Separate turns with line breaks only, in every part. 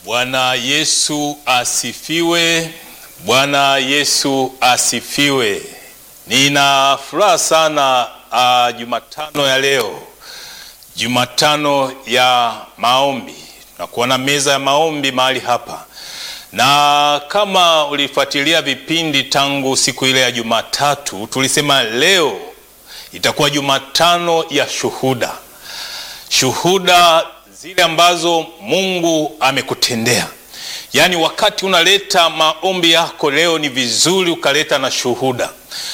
Bwana Yesu asifiwe. Bwana Yesu asifiwe. Nina furaha sana uh, Jumatano ya leo, Jumatano ya maombi na kuona meza ya maombi mahali hapa, na kama ulifuatilia vipindi tangu siku ile ya Jumatatu, tulisema leo itakuwa Jumatano ya shuhuda, shuhuda zile ambazo Mungu amekutendea. Yaani, wakati unaleta maombi yako leo, ni vizuri ukaleta na shuhuda,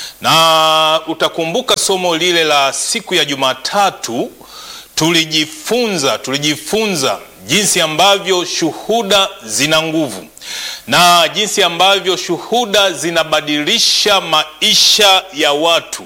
na utakumbuka somo lile la siku ya Jumatatu tulijifunza tulijifunza jinsi ambavyo shuhuda zina nguvu na jinsi ambavyo shuhuda zinabadilisha maisha ya watu,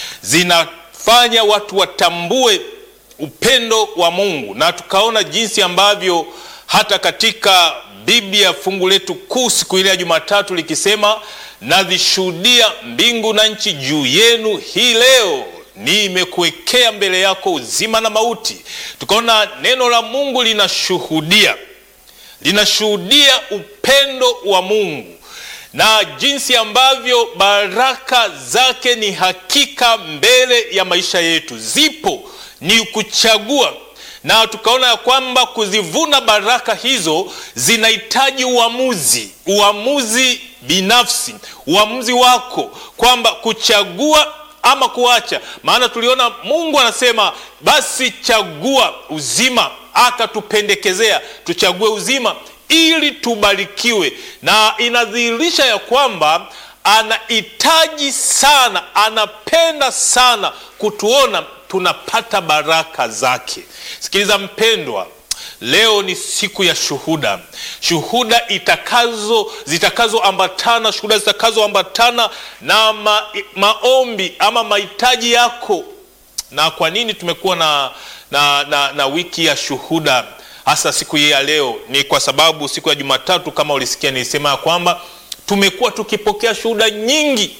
zinafanya watu watambue upendo wa Mungu, na tukaona jinsi ambavyo hata katika Biblia fungu letu kuu siku ile ya Jumatatu likisema, nazishuhudia mbingu na nchi juu yenu hii leo nimekuwekea mbele yako uzima na mauti. Tukaona neno la Mungu linashuhudia linashuhudia upendo wa Mungu na jinsi ambavyo baraka zake ni hakika mbele ya maisha yetu, zipo ni kuchagua. Na tukaona ya kwamba kuzivuna baraka hizo zinahitaji uamuzi, uamuzi binafsi, uamuzi wako kwamba kuchagua ama kuacha. Maana tuliona Mungu anasema basi chagua uzima, akatupendekezea tuchague uzima ili tubarikiwe, na inadhihirisha ya kwamba anahitaji sana, anapenda sana kutuona tunapata baraka zake. Sikiliza mpendwa, leo ni siku ya shuhuda, shuhuda itakazo zitakazoambatana shuhuda zitakazoambatana na ma, maombi ama mahitaji yako. Na kwa nini tumekuwa na, na, na, na wiki ya shuhuda hasa siku hii ya leo? Ni kwa sababu siku ya Jumatatu kama ulisikia nilisema ya kwamba tumekuwa tukipokea shuhuda nyingi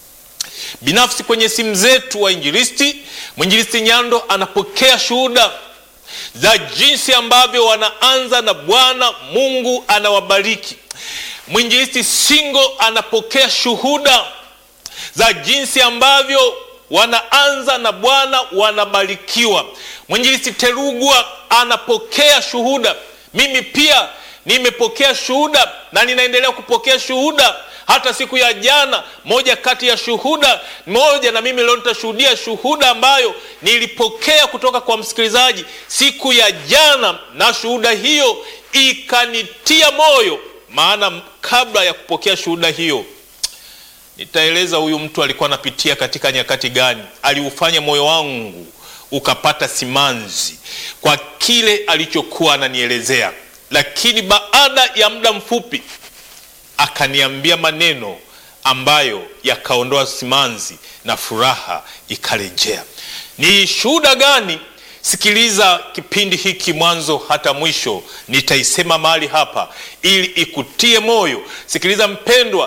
binafsi kwenye simu zetu. Wainjilisti, mwinjilisti Nyando anapokea shuhuda za jinsi ambavyo wanaanza na Bwana Mungu anawabariki. Mwinjilisti Singo anapokea shuhuda za jinsi ambavyo wanaanza na Bwana wanabarikiwa. Mwinjilisti Terugwa anapokea shuhuda. Mimi pia nimepokea shuhuda na ninaendelea kupokea shuhuda hata siku ya jana, moja kati ya shuhuda moja, na mimi leo nitashuhudia shuhuda ambayo nilipokea kutoka kwa msikilizaji siku ya jana, na shuhuda hiyo ikanitia moyo. Maana kabla ya kupokea shuhuda hiyo, nitaeleza huyu mtu alikuwa anapitia katika nyakati gani, aliufanya moyo wangu ukapata simanzi kwa kile alichokuwa ananielezea, lakini baada ya muda mfupi akaniambia maneno ambayo yakaondoa simanzi na furaha ikarejea. Ni shuhuda gani? Sikiliza kipindi hiki mwanzo hata mwisho, nitaisema mahali hapa ili ikutie moyo. Sikiliza mpendwa,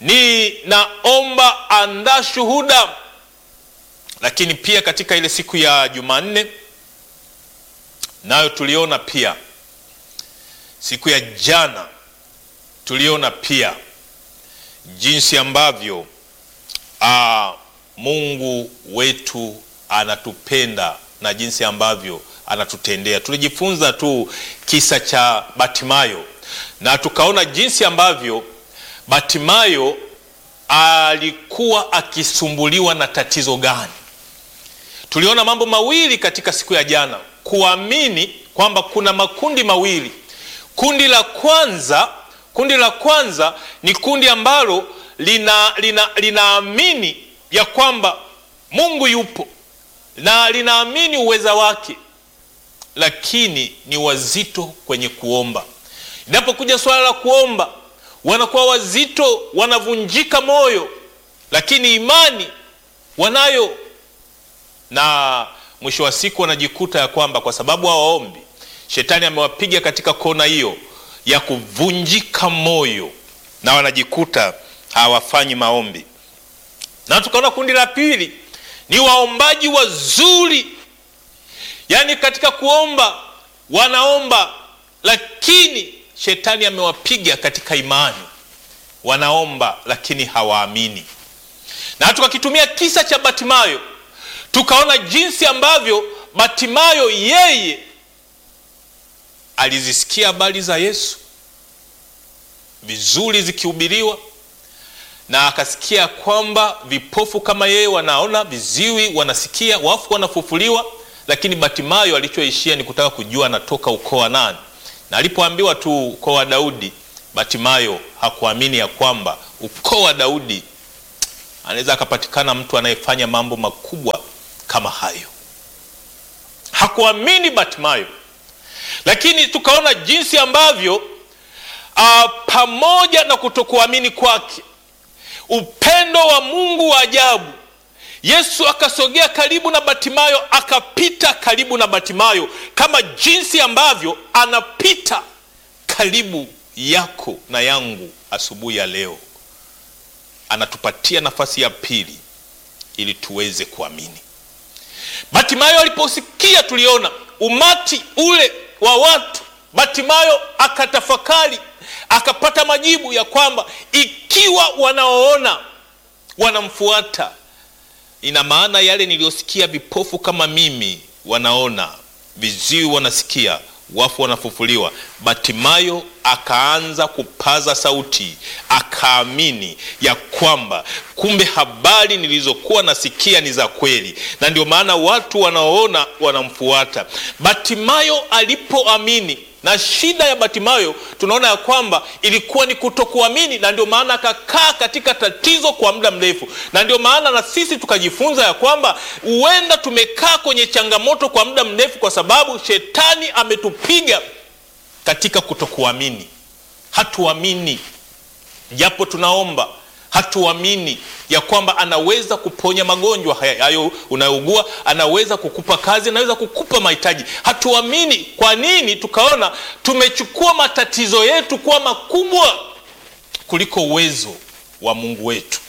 ninaomba andaa shuhuda. Lakini pia katika ile siku ya Jumanne nayo tuliona pia, siku ya jana tuliona pia jinsi ambavyo aa, Mungu wetu anatupenda na jinsi ambavyo anatutendea. Tulijifunza tu kisa cha Batimayo na tukaona jinsi ambavyo Batimayo alikuwa akisumbuliwa na tatizo gani. Tuliona mambo mawili katika siku ya jana, kuamini kwamba kuna makundi mawili. Kundi la kwanza Kundi la kwanza ni kundi ambalo lina, lina, linaamini ya kwamba Mungu yupo na linaamini uweza wake, lakini ni wazito kwenye kuomba. Inapokuja swala la kuomba, wanakuwa wazito, wanavunjika moyo, lakini imani wanayo, na mwisho wa siku wanajikuta ya kwamba kwa sababu hawaombi, shetani amewapiga katika kona hiyo ya kuvunjika moyo na wanajikuta hawafanyi maombi. Na tukaona kundi la pili ni waombaji wazuri, yaani katika kuomba wanaomba, lakini shetani amewapiga katika imani, wanaomba lakini hawaamini. Na tukakitumia kisa cha Batimayo, tukaona jinsi ambavyo Batimayo yeye alizisikia habari za Yesu vizuri zikihubiriwa, na akasikia kwamba vipofu kama yeye wanaona, viziwi wanasikia, wafu wanafufuliwa. Lakini Batimayo alichoishia ni kutaka kujua anatoka ukoo wa nani, na alipoambiwa tu ukoo wa Daudi, Batimayo hakuamini ya kwamba ukoo wa Daudi anaweza akapatikana mtu anayefanya mambo makubwa kama hayo. Hakuamini Batimayo, lakini tukaona jinsi ambavyo uh, pamoja na kutokuamini kwake, upendo wa Mungu wa ajabu, Yesu akasogea karibu na Batimayo, akapita karibu na Batimayo kama jinsi ambavyo anapita karibu yako na yangu asubuhi ya leo. Anatupatia nafasi ya pili ili tuweze kuamini. Batimayo aliposikia, tuliona umati ule wa watu. Batimayo akatafakari, akapata majibu ya kwamba ikiwa wanaoona wanamfuata, ina maana yale niliyosikia, vipofu kama mimi wanaona, viziwi wanasikia, wafu wanafufuliwa. Batimayo akaanza kupaza sauti, akaamini ya kwamba kumbe habari nilizokuwa nasikia ni za kweli, na ndio maana watu wanaoona wanamfuata. Batimayo alipoamini na shida ya Batimayo tunaona ya kwamba ilikuwa ni kutokuamini, na ndio maana akakaa katika tatizo kwa muda mrefu. Na ndio maana na sisi tukajifunza ya kwamba huenda tumekaa kwenye changamoto kwa muda mrefu, kwa sababu shetani ametupiga katika kutokuamini. Hatuamini japo tunaomba, hatuamini ya kwamba anaweza kuponya magonjwa hayo unayougua, anaweza kukupa kazi, anaweza kukupa mahitaji. Hatuamini. Kwa nini? Tukaona tumechukua matatizo yetu kuwa makubwa kuliko uwezo wa Mungu wetu,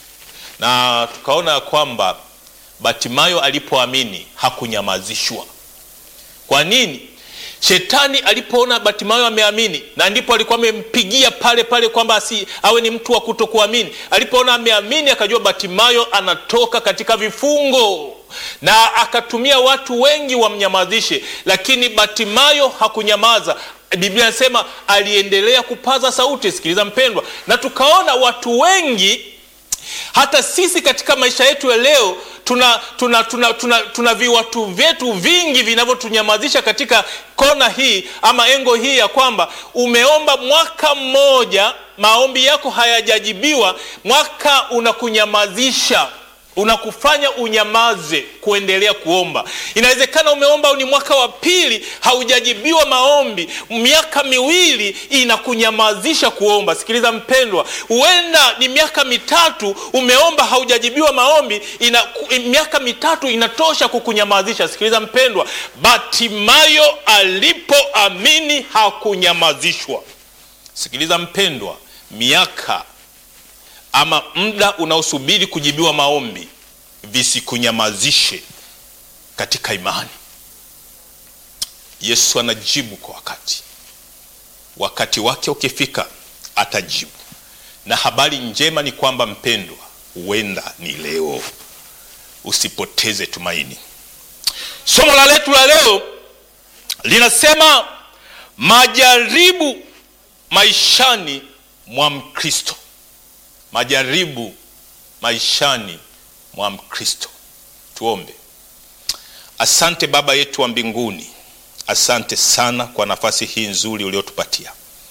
na tukaona ya kwamba Batimayo alipoamini hakunyamazishwa. Kwa nini? Shetani alipoona Batimayo ameamini, na ndipo alikuwa amempigia pale pale kwamba asi awe ni mtu wa kutokuamini. Alipoona ameamini, akajua Batimayo anatoka katika vifungo, na akatumia watu wengi wamnyamazishe, lakini Batimayo hakunyamaza. Biblia inasema aliendelea kupaza sauti. Sikiliza mpendwa, na tukaona watu wengi hata sisi katika maisha yetu ya leo tuna tuna tuna tuna, tuna viwatu vyetu vingi vinavyotunyamazisha katika kona hii ama engo hii ya kwamba umeomba mwaka mmoja, maombi yako hayajajibiwa, mwaka unakunyamazisha unakufanya unyamaze kuendelea kuomba. Inawezekana umeomba ni mwaka wa pili haujajibiwa maombi, miaka miwili inakunyamazisha kuomba. Sikiliza mpendwa, huenda ni miaka mitatu umeomba haujajibiwa maombi, ina, miaka mitatu inatosha kukunyamazisha. Sikiliza mpendwa, Batimayo alipoamini hakunyamazishwa. Sikiliza mpendwa, miaka ama muda unaosubiri kujibiwa maombi visikunyamazishe katika imani. Yesu anajibu kwa wakati, wakati wake ukifika atajibu. Na habari njema ni kwamba mpendwa, huenda ni leo. Usipoteze tumaini. Somo la letu la leo linasema majaribu maishani mwa Mkristo. Majaribu maishani mwa Mkristo. Tuombe. Asante Baba yetu wa mbinguni, asante sana kwa nafasi hii nzuri uliotupatia.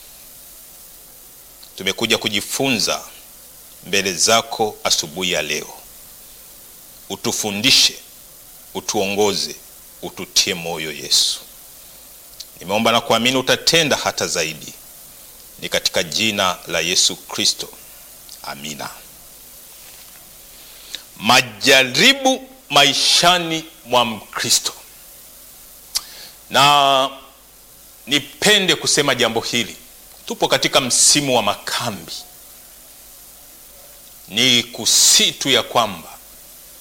Tumekuja kujifunza mbele zako asubuhi ya leo. Utufundishe, utuongoze, ututie moyo Yesu. Nimeomba na kuamini utatenda hata zaidi, ni katika jina la Yesu Kristo. Amina. Majaribu maishani mwa Mkristo, na nipende kusema jambo hili. Tupo katika msimu wa makambi, ni kusitu ya kwamba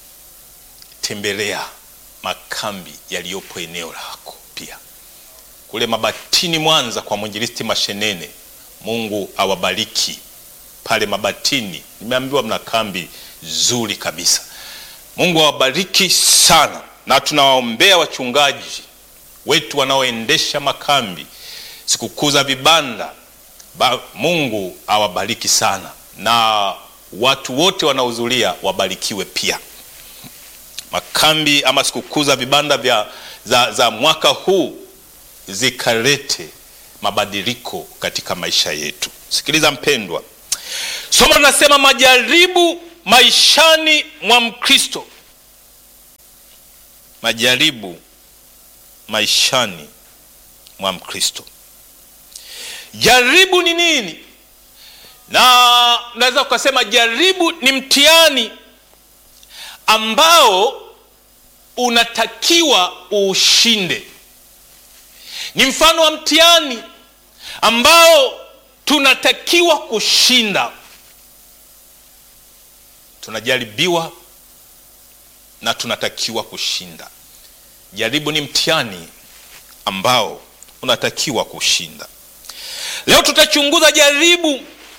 tembelea makambi yaliyopo eneo lako. Pia kule Mabatini Mwanza kwa mwinjilisti Mashenene. Mungu awabariki pale Mabatini, nimeambiwa mna kambi nzuri kabisa. Mungu awabariki sana, na tunawaombea wachungaji wetu wanaoendesha makambi, sikukuu za vibanda ba, Mungu awabariki sana, na watu wote wanaohudhuria wabarikiwe pia. Makambi ama sikukuu za vibanda vya za, za mwaka huu zikalete mabadiliko katika maisha yetu. Sikiliza mpendwa, somo linasema majaribu maishani mwa Mkristo. Majaribu maishani mwa Mkristo. Jaribu ni nini? Na naweza ukasema jaribu ni mtihani ambao unatakiwa uushinde. Ni mfano wa mtihani ambao tunatakiwa kushinda. Tunajaribiwa na tunatakiwa kushinda. Jaribu ni mtihani ambao unatakiwa kushinda. Leo tutachunguza jaribu,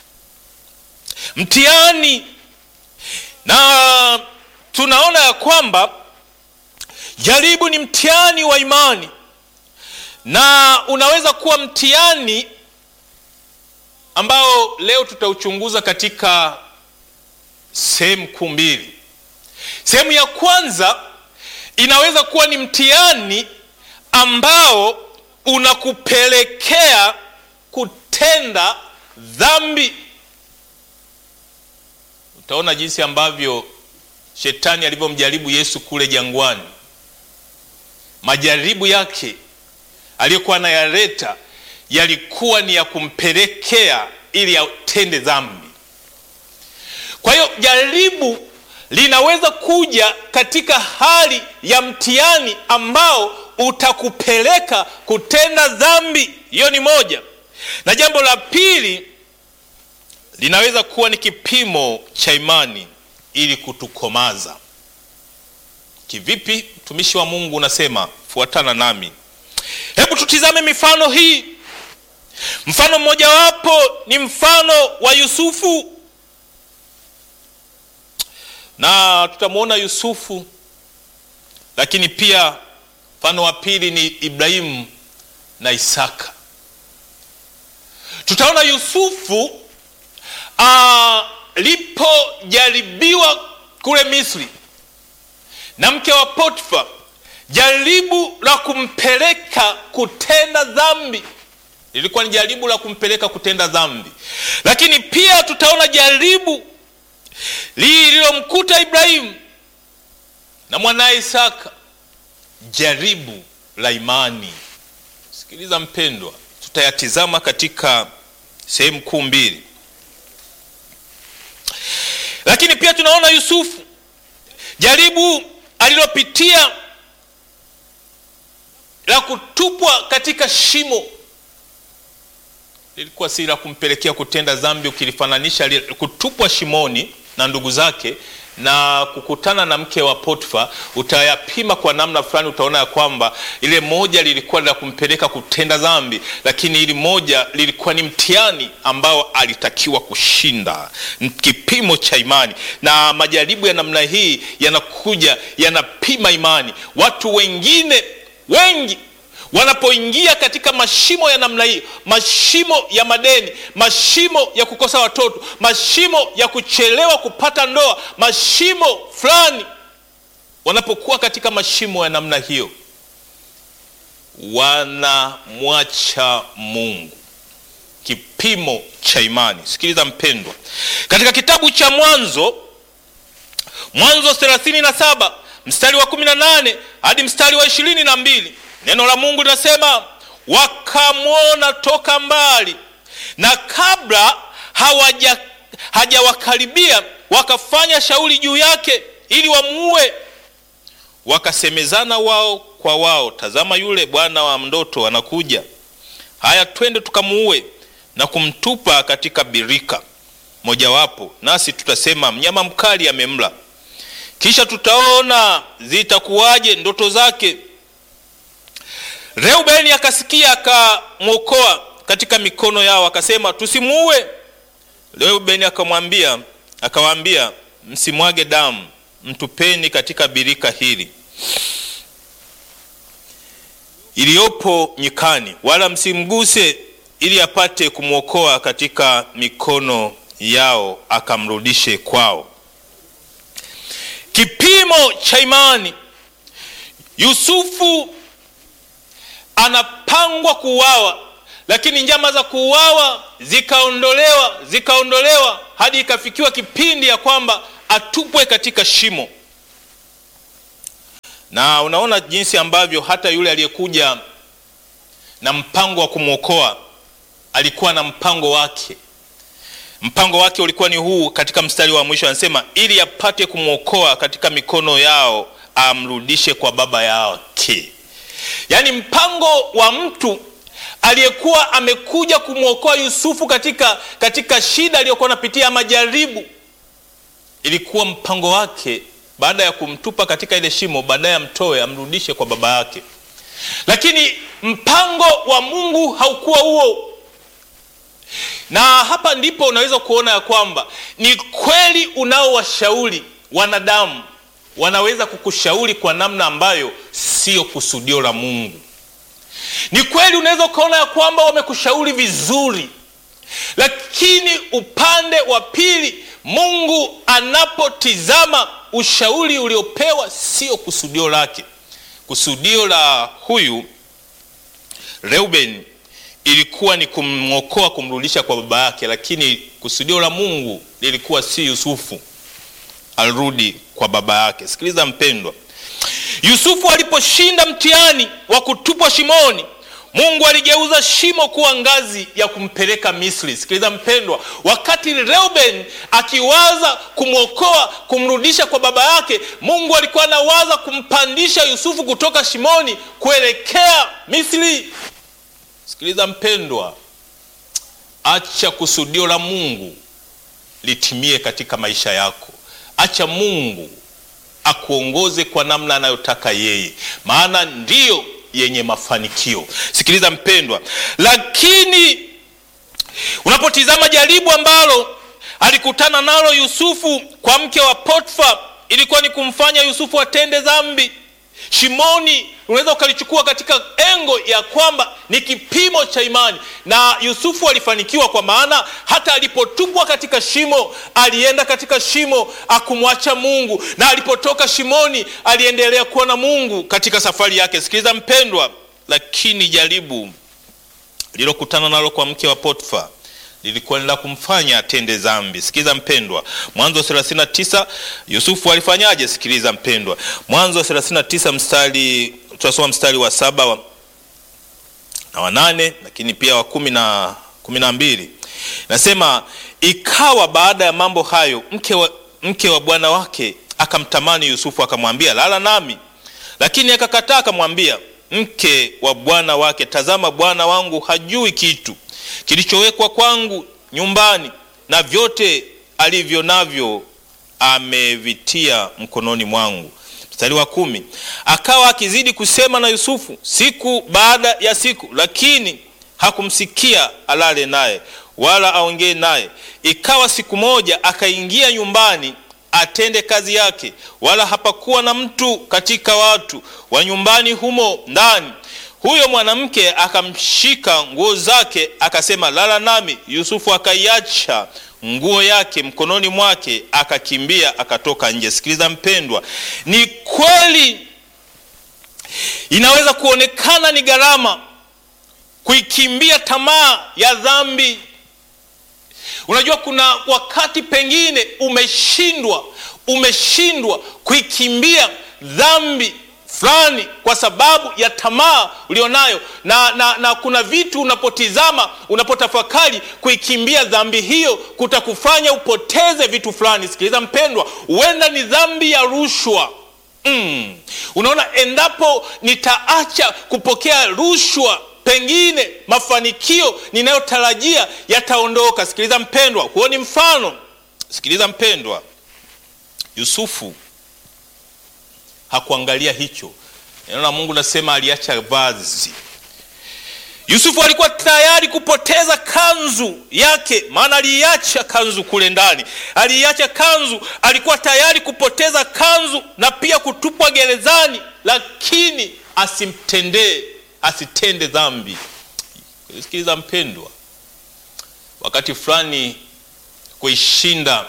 mtihani, na tunaona ya kwamba jaribu ni mtihani wa imani, na unaweza kuwa mtihani ambao leo tutauchunguza katika sehemu kuu mbili. Sehemu ya kwanza inaweza kuwa ni mtihani ambao unakupelekea kutenda dhambi. Utaona jinsi ambavyo shetani alivyomjaribu Yesu kule jangwani. Majaribu yake aliyokuwa anayaleta yalikuwa ni ya kumpelekea ili atende dhambi. Kwa hiyo jaribu linaweza kuja katika hali ya mtihani ambao utakupeleka kutenda dhambi. Hiyo ni moja, na jambo la pili linaweza kuwa ni kipimo cha imani ili kutukomaza. Kivipi? Mtumishi wa Mungu unasema, fuatana nami. Hebu tutizame mifano hii. Mfano mmojawapo ni mfano wa Yusufu, na tutamwona Yusufu, lakini pia mfano wa pili ni Ibrahimu na Isaka. Tutaona Yusufu alipojaribiwa kule Misri na mke wa Potifa, jaribu la kumpeleka kutenda dhambi lilikuwa ni jaribu la kumpeleka kutenda dhambi, lakini pia tutaona jaribu lililomkuta Ibrahimu na mwanaye Isaka, jaribu la imani. Sikiliza mpendwa, tutayatizama katika sehemu kuu mbili, lakini pia tunaona Yusufu, jaribu alilopitia la kutupwa katika shimo lilikuwa si la kumpelekea kutenda dhambi. Ukilifananisha kutupwa shimoni na ndugu zake na kukutana na mke wa Potifa, utayapima kwa namna fulani, utaona ya kwamba ile moja lilikuwa la kumpeleka kutenda dhambi, lakini ili moja lilikuwa ni mtihani ambao alitakiwa kushinda, kipimo cha imani. Na majaribu ya namna hii yanakuja yanapima imani. Watu wengine wengi wanapoingia katika mashimo ya namna hii, mashimo ya madeni, mashimo ya kukosa watoto, mashimo ya kuchelewa kupata ndoa, mashimo fulani, wanapokuwa katika mashimo ya namna hiyo, wanamwacha Mungu. Kipimo cha imani. Sikiliza mpendwa, katika kitabu cha Mwanzo, Mwanzo 37 mstari wa 18 hadi mstari wa ishirini na mbili Neno la Mungu linasema wakamwona toka mbali, na kabla hawaja hajawakaribia wakafanya shauri juu yake ili wamuue. Wakasemezana wao kwa wao, tazama, yule bwana wa ndoto anakuja, haya, twende tukamuue na kumtupa katika birika mojawapo, nasi tutasema mnyama mkali amemla, kisha tutaona zitakuwaje ndoto zake Reubeni akasikia akamwokoa katika mikono yao, akasema tusimuue. Reubeni akamwambia akawaambia, msimwage damu, mtupeni katika birika hili iliyopo nyikani, wala msimguse, ili apate kumwokoa katika mikono yao, akamrudishe kwao. Kipimo cha imani. Yusufu anapangwa kuuawa, lakini njama za kuuawa zikaondolewa zikaondolewa hadi ikafikiwa kipindi ya kwamba atupwe katika shimo. Na unaona jinsi ambavyo hata yule aliyekuja na mpango wa kumwokoa alikuwa na mpango wake. Mpango wake ulikuwa ni huu, katika mstari wa mwisho anasema, ili apate kumwokoa katika mikono yao, amrudishe kwa baba yake. Yaani mpango wa mtu aliyekuwa amekuja kumwokoa Yusufu katika, katika shida aliyokuwa anapitia majaribu, ilikuwa mpango wake baada ya kumtupa katika ile shimo, baadaye amtoe amrudishe kwa baba yake. Lakini mpango wa Mungu haukuwa huo, na hapa ndipo unaweza kuona ya kwamba ni kweli unaowashauri wanadamu wanaweza kukushauri kwa namna ambayo sio kusudio la Mungu. Ni kweli unaweza ukaona ya kwamba wamekushauri vizuri, lakini upande wa pili, Mungu anapotizama ushauri uliopewa sio kusudio lake. Kusudio la huyu Reuben ilikuwa ni kumwokoa, kumrudisha kwa baba yake, lakini kusudio la Mungu lilikuwa si Yusufu arudi kwa baba yake. Sikiliza mpendwa, Yusufu aliposhinda mtihani wa kutupwa shimoni, Mungu aligeuza shimo kuwa ngazi ya kumpeleka Misri. Sikiliza mpendwa, wakati Reuben akiwaza kumwokoa, kumrudisha kwa baba yake, Mungu alikuwa anawaza kumpandisha Yusufu kutoka shimoni kuelekea Misri. Sikiliza mpendwa, acha kusudio la Mungu litimie katika maisha yako. Acha Mungu akuongoze kwa namna anayotaka yeye, maana ndiyo yenye mafanikio. Sikiliza mpendwa, lakini unapotizama jaribu ambalo alikutana nalo Yusufu kwa mke wa Potifa, ilikuwa ni kumfanya Yusufu atende dhambi. Shimoni unaweza ukalichukua katika engo ya kwamba ni kipimo cha imani, na Yusufu alifanikiwa, kwa maana hata alipotupwa katika shimo alienda katika shimo akumwacha Mungu, na alipotoka shimoni aliendelea kuwa na Mungu katika safari yake. Sikiliza mpendwa, lakini jaribu lilokutana nalo kwa mke wa Potifa lilikuwa ni la kumfanya atende dhambi. Sikiliza mpendwa, Mwanzo 39 Yusufu alifanyaje? Sikiliza mpendwa, Mwanzo 39 mstari, tunasoma mstari wa saba wa, na wa nane, lakini pia wa kumi na kumi na mbili nasema, ikawa baada ya mambo hayo mke wa, mke wa bwana wake akamtamani Yusufu akamwambia, lala nami, lakini akakataa, akamwambia mke wa bwana wake, tazama, bwana wangu hajui kitu kilichowekwa kwangu nyumbani, na vyote alivyo navyo amevitia mkononi mwangu. Mstari wa kumi, akawa akizidi kusema na Yusufu siku baada ya siku, lakini hakumsikia alale naye wala aongee naye. Ikawa siku moja akaingia nyumbani atende kazi yake, wala hapakuwa na mtu katika watu wa nyumbani humo ndani. Huyo mwanamke akamshika nguo zake akasema, lala nami. Yusufu akaiacha nguo yake mkononi mwake, akakimbia akatoka nje. Sikiliza mpendwa, ni kweli inaweza kuonekana ni gharama kuikimbia tamaa ya dhambi. Unajua, kuna wakati pengine umeshindwa umeshindwa kuikimbia dhambi fulani kwa sababu ya tamaa ulionayo na, na, na kuna vitu unapotizama unapotafakari kuikimbia dhambi hiyo kutakufanya upoteze vitu fulani. Sikiliza mpendwa, huenda ni dhambi ya rushwa. Mm. Unaona, endapo nitaacha kupokea rushwa pengine mafanikio ninayotarajia yataondoka. Sikiliza mpendwa, huo ni mfano. Sikiliza mpendwa, Yusufu hakuangalia hicho, neno la Mungu nasema aliacha vazi. Yusufu alikuwa tayari kupoteza kanzu yake, maana aliacha kanzu kule ndani, aliacha kanzu, alikuwa tayari kupoteza kanzu na pia kutupwa gerezani, lakini asimtendee, asitende dhambi. Sikiliza mpendwa, wakati fulani kuishinda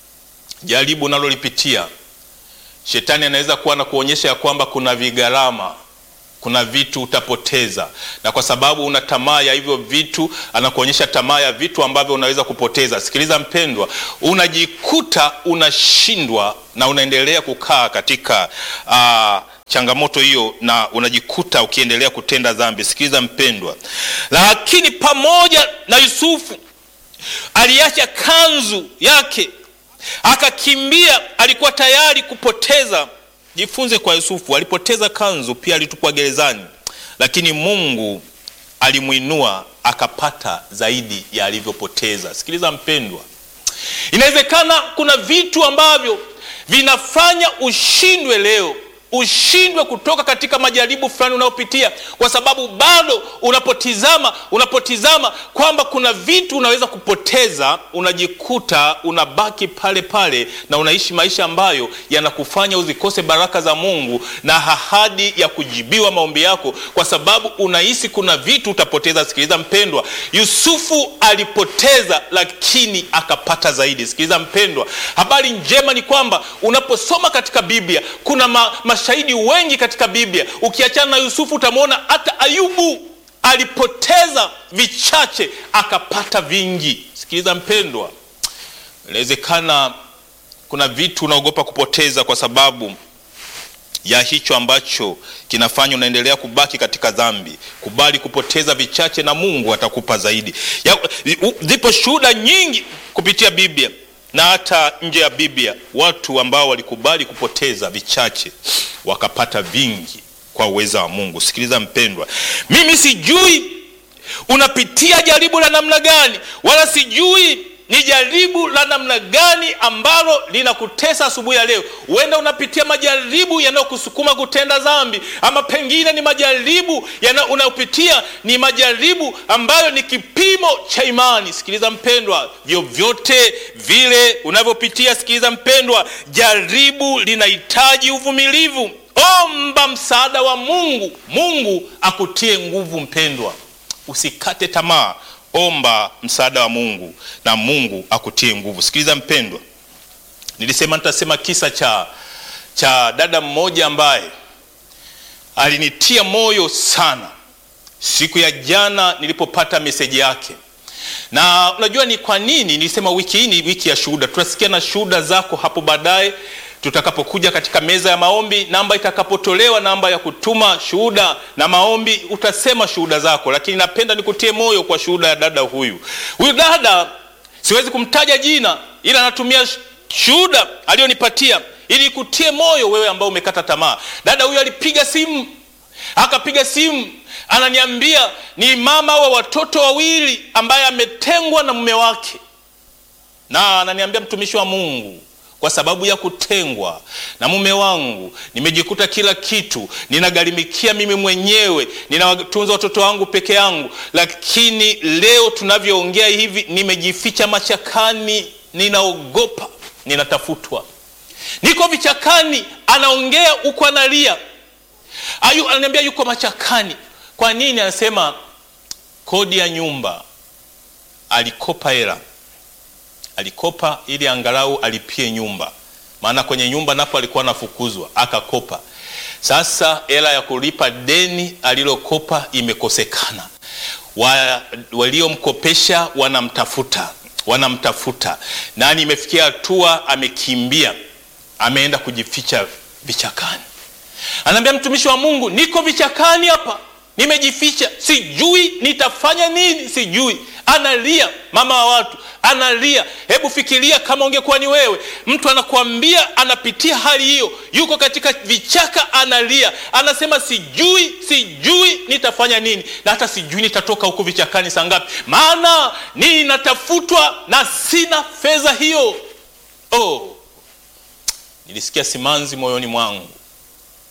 jaribu unalolipitia Shetani anaweza kuwa na kuonyesha ya kwamba kuna vigharama, kuna vitu utapoteza, na kwa sababu una tamaa ya hivyo vitu, anakuonyesha tamaa ya vitu ambavyo unaweza kupoteza. Sikiliza mpendwa, unajikuta unashindwa na unaendelea kukaa katika uh, changamoto hiyo, na unajikuta ukiendelea kutenda dhambi. Sikiliza mpendwa, lakini pamoja na Yusufu aliacha kanzu yake akakimbia, alikuwa tayari kupoteza. Jifunze kwa Yusufu, alipoteza kanzu, pia alitupwa gerezani, lakini Mungu alimwinua akapata zaidi ya alivyopoteza. Sikiliza mpendwa, inawezekana kuna vitu ambavyo vinafanya ushindwe leo ushindwe kutoka katika majaribu fulani unayopitia, kwa sababu bado unapotizama unapotizama kwamba kuna vitu unaweza kupoteza, unajikuta unabaki pale pale na unaishi maisha ambayo yanakufanya uzikose baraka za Mungu na ahadi ya kujibiwa maombi yako, kwa sababu unahisi kuna vitu utapoteza. Sikiliza mpendwa, Yusufu alipoteza lakini akapata zaidi. Sikiliza mpendwa, habari njema ni kwamba unaposoma katika Biblia kuna ma, mashahidi wengi katika Biblia. Ukiachana na Yusufu utamwona hata Ayubu alipoteza vichache akapata vingi. Sikiliza mpendwa, inawezekana kuna vitu unaogopa kupoteza kwa sababu ya hicho ambacho kinafanya unaendelea kubaki katika dhambi. Kubali kupoteza vichache na Mungu atakupa zaidi. Zipo shuhuda nyingi kupitia Biblia na hata nje ya Biblia, watu ambao walikubali kupoteza vichache wakapata vingi kwa uweza wa Mungu. Sikiliza mpendwa, mimi sijui unapitia jaribu la namna gani, wala sijui ni jaribu la namna gani ambalo linakutesa asubuhi ya leo. Huenda unapitia majaribu yanayokusukuma kutenda dhambi, ama pengine ni majaribu unayopitia ni majaribu ambayo ni kipimo cha imani. Sikiliza mpendwa, vyovyote vile unavyopitia, sikiliza mpendwa, jaribu linahitaji uvumilivu. Omba msaada wa Mungu, Mungu akutie nguvu. Mpendwa, usikate tamaa. Omba msaada wa Mungu na Mungu akutie nguvu. Sikiliza mpendwa, nilisema nitasema kisa cha, cha dada mmoja ambaye alinitia moyo sana siku ya jana nilipopata meseji yake. Na unajua ni kwa nini nilisema wiki hii ni wiki ya shuhuda. Tutasikia na shuhuda zako hapo baadaye tutakapokuja katika meza ya maombi, namba itakapotolewa, namba ya kutuma shuhuda na maombi, utasema shuhuda zako. Lakini napenda nikutie moyo kwa shuhuda ya dada huyu. Huyu dada siwezi kumtaja jina, ila anatumia shuhuda aliyonipatia ili kutie moyo wewe ambao umekata tamaa. Dada huyu alipiga simu, akapiga simu, ananiambia ni mama wa watoto wawili ambaye ametengwa na mume wake, na ananiambia mtumishi wa Mungu kwa sababu ya kutengwa na mume wangu nimejikuta kila kitu ninagharimikia mimi mwenyewe, ninawatunza watoto wangu peke yangu, lakini leo tunavyoongea hivi nimejificha machakani, ninaogopa, ninatafutwa, niko vichakani. Anaongea huko analia, ayu ananiambia yuko machakani. Kwa nini? Anasema kodi ya nyumba alikopa hela alikopa ili angalau alipie nyumba, maana kwenye nyumba napo alikuwa anafukuzwa, akakopa. Sasa hela ya kulipa deni alilokopa imekosekana, wa, waliomkopesha wanamtafuta wanamtafuta, nani, imefikia hatua amekimbia, ameenda kujificha vichakani. Anaambia mtumishi wa Mungu, niko vichakani hapa nimejificha, sijui nitafanya nini, sijui. Analia, mama wa watu analia. Hebu fikiria kama ungekuwa ni wewe, mtu anakuambia anapitia hali hiyo, yuko katika vichaka, analia, anasema sijui, sijui nitafanya nini, na hata sijui nitatoka huku vichakani saa ngapi, maana ninatafutwa na sina fedha hiyo. Oh, nilisikia simanzi moyoni mwangu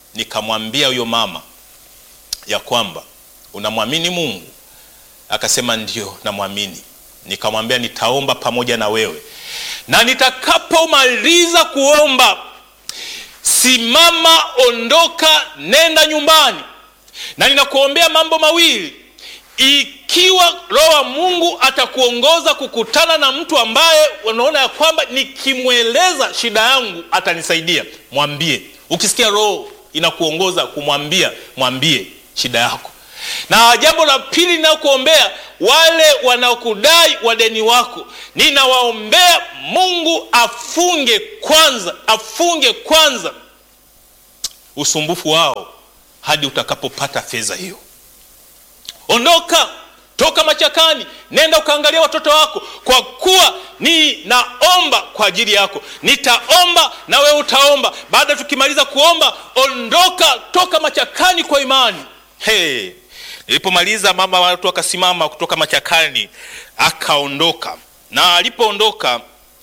nikamwambia huyo mama ya kwamba unamwamini Mungu? Akasema ndio, namwamini. Nikamwambia nitaomba pamoja na wewe, na nitakapomaliza kuomba, simama, ondoka, nenda nyumbani, na ninakuombea mambo mawili. Ikiwa Roho wa Mungu atakuongoza kukutana na mtu ambaye unaona ya kwamba nikimweleza shida yangu atanisaidia, mwambie. Ukisikia Roho inakuongoza kumwambia, mwambie shida yako. Na jambo la pili ninakuombea, wale wanaokudai wadeni wako, ninawaombea Mungu afunge kwanza, afunge kwanza usumbufu wao hadi utakapopata fedha hiyo. Ondoka, toka machakani, nenda ukaangalia watoto wako, kwa kuwa ninaomba kwa ajili yako. Nitaomba na wewe utaomba. Baada tukimaliza kuomba, ondoka, toka machakani kwa imani. Hey, nilipomaliza mama watu akasimama kutoka machakani akaondoka, na alipoondoka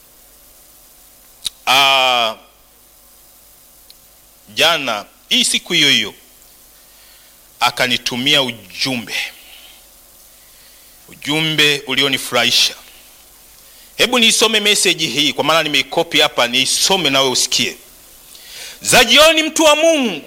ah, jana hii siku hiyo hiyo akanitumia ujumbe, ujumbe ulionifurahisha. Hebu niisome meseji hii, kwa maana nimeikopi hapa, niisome nawe usikie. Za jioni, mtu wa Mungu,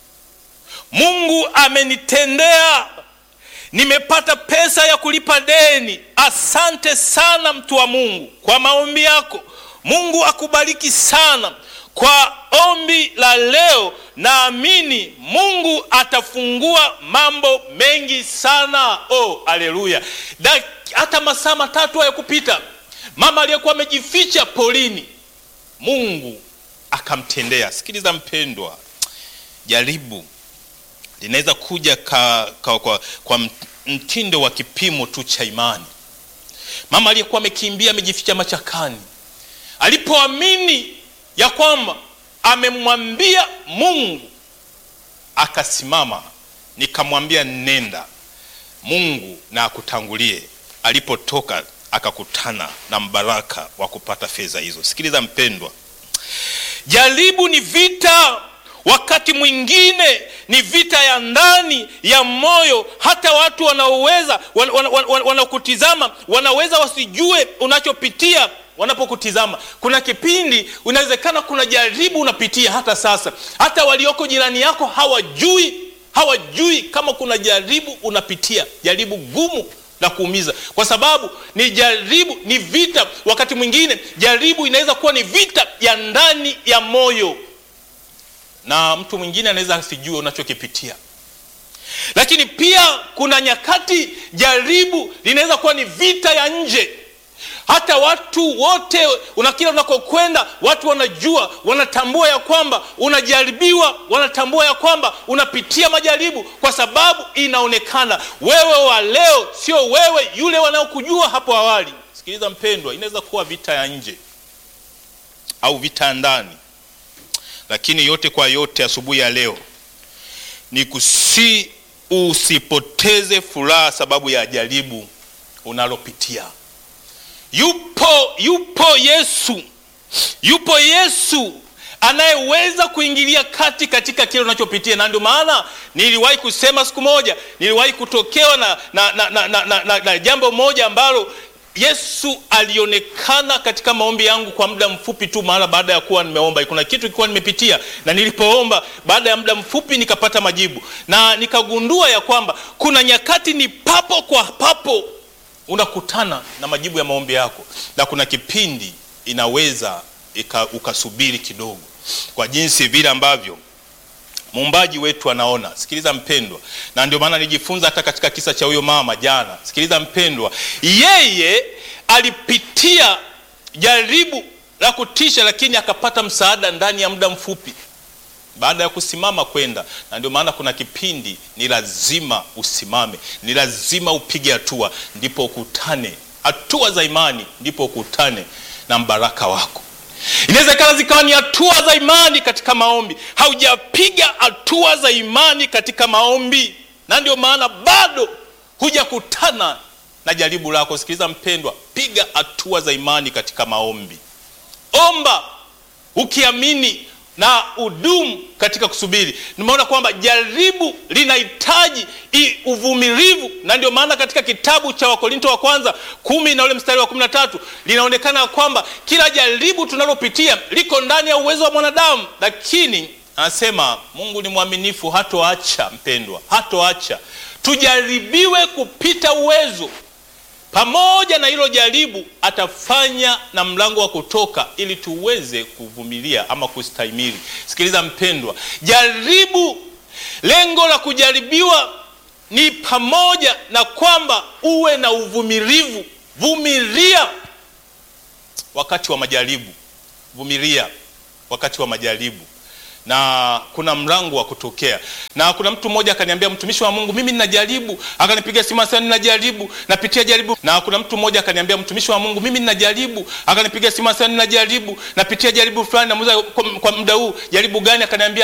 Mungu amenitendea, nimepata pesa ya kulipa deni. Asante sana mtu wa Mungu kwa maombi yako. Mungu akubariki sana kwa ombi la leo. Naamini Mungu atafungua mambo mengi sana. Oh, haleluya! Hata masaa matatu hayakupita, mama aliyekuwa amejificha polini, Mungu akamtendea. Sikiliza mpendwa, jaribu linaweza kuja ka, ka, kwa, kwa mtindo wa kipimo tu cha imani. Mama aliyekuwa amekimbia amejificha machakani, alipoamini ya kwamba amemwambia Mungu, akasimama. Nikamwambia nenda, Mungu na akutangulie. Alipotoka akakutana na mbaraka wa kupata fedha hizo. Sikiliza mpendwa, jaribu ni vita wakati mwingine ni vita ya ndani ya moyo. Hata watu wanaoweza wanaokutizama wanaweza wasijue unachopitia wanapokutizama. Kuna kipindi inawezekana kuna jaribu unapitia hata sasa, hata walioko jirani yako hawajui, hawajui kama kuna jaribu unapitia, jaribu gumu la kuumiza, kwa sababu ni jaribu, ni vita. Wakati mwingine jaribu inaweza kuwa ni vita ya ndani ya moyo na mtu mwingine anaweza asijue unachokipitia. Lakini pia kuna nyakati jaribu linaweza kuwa ni vita ya nje. Hata watu wote una kila unakokwenda, watu wanajua, wanatambua ya kwamba unajaribiwa, wanatambua ya kwamba unapitia majaribu, kwa sababu inaonekana wewe wa leo sio wewe yule wanaokujua hapo awali. Sikiliza mpendwa, inaweza kuwa vita ya nje au vita ya ndani lakini yote kwa yote, asubuhi ya leo ni kusi usipoteze furaha sababu ya jaribu unalopitia. Yupo, yupo Yesu, yupo Yesu anayeweza kuingilia kati katika kile unachopitia, na ndio maana niliwahi kusema siku moja, niliwahi kutokewa na, na, na, na, na, na, na, na jambo moja ambalo Yesu alionekana katika maombi yangu kwa muda mfupi tu, mara baada ya kuwa nimeomba. Kuna kitu kilikuwa nimepitia, na nilipoomba baada ya muda mfupi nikapata majibu, na nikagundua ya kwamba kuna nyakati ni papo kwa papo unakutana na majibu ya maombi yako, na kuna kipindi inaweza ika, ukasubiri kidogo, kwa jinsi vile ambavyo muumbaji wetu anaona. Sikiliza mpendwa, na ndio maana nijifunza hata katika kisa cha huyo mama jana. Sikiliza mpendwa, yeye alipitia jaribu la kutisha, lakini akapata msaada ndani ya muda mfupi baada ya kusimama kwenda. Na ndio maana kuna kipindi ni lazima usimame, ni lazima upige hatua, ndipo ukutane hatua za imani, ndipo ukutane na mbaraka wako. Inawezekana zikawa ni hatua za imani katika maombi, haujapiga hatua za imani katika maombi, na ndio maana bado hujakutana na jaribu lako. Sikiliza mpendwa, piga hatua za imani katika maombi, omba ukiamini na udumu katika kusubiri. Nimeona kwamba jaribu linahitaji uvumilivu, na ndio maana katika kitabu cha Wakorinto wa kwanza kumi na ule mstari wa kumi na tatu linaonekana kwamba kila jaribu tunalopitia liko ndani ya uwezo wa mwanadamu, lakini anasema Mungu ni mwaminifu, hatoacha mpendwa, hatoacha tujaribiwe kupita uwezo pamoja na hilo jaribu atafanya na mlango wa kutoka ili tuweze kuvumilia ama kustahimili. Sikiliza mpendwa, jaribu, lengo la kujaribiwa ni pamoja na kwamba uwe na uvumilivu. Vumilia wakati wa majaribu, vumilia wakati wa majaribu na kuna mlango wa kutokea. Na kuna mtu mmoja akaniambia, mtumishi wa Mungu, mimi ninajaribu. Akanipigia simu sana, ninajaribu, napitia jaribu. Na kuna mtu mmoja akaniambia, mtumishi wa Mungu, mimi ninajaribu. Akanipigia simu sana, ninajaribu, napitia jaribu fulani. Namuuliza, kwa muda huu jaribu gani? Akaniambia